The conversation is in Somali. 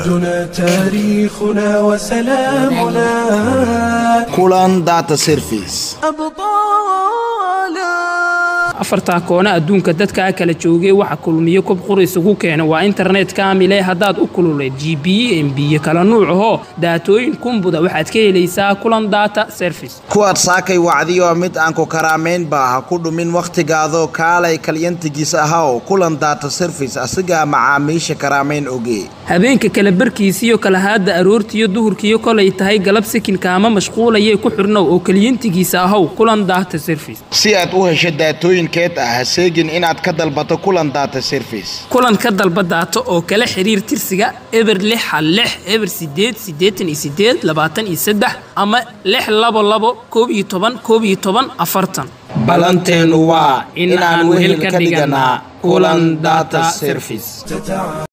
عهدنا تاريخنا وسلامنا kulan data service afartaa koona adduunka dadkaa kala joogay waxa kulmiyo kob qura isugu keena waa internet kaamile haddaad u kululeed g b mbiyo kala nuuc ahoo daatooyin kumbuda waxaad ka helaysaa kulan data service kuwaad saakay wacdiyo mid aan ku karaamaynba ha ku dhumin wakhtigaadoo kaalay kalyantigiis ahaw kulan data service asigaa macaamiisha karaamayn ogee habeenka kala barkiisiyo kalahaadda aroortiyo duhurkiyo kolay tahay galab sikinkaama mashquulayee ku xirnow oo keliyantigiisa ahaw kulan data service si aad u hesho daatooyinkeed ah ha seegin inaad ka dalbato kulan data service kulan ka dalba daato oo kala xiriir tirsiga eber lix hal lix eber sideed siddeetan iyo sideed labaatan iyo saddex ama lix labo labo koob iyo toban koob iyo toban afartan ballanteenu waa in aan wehel ka dhiganaa kulan data service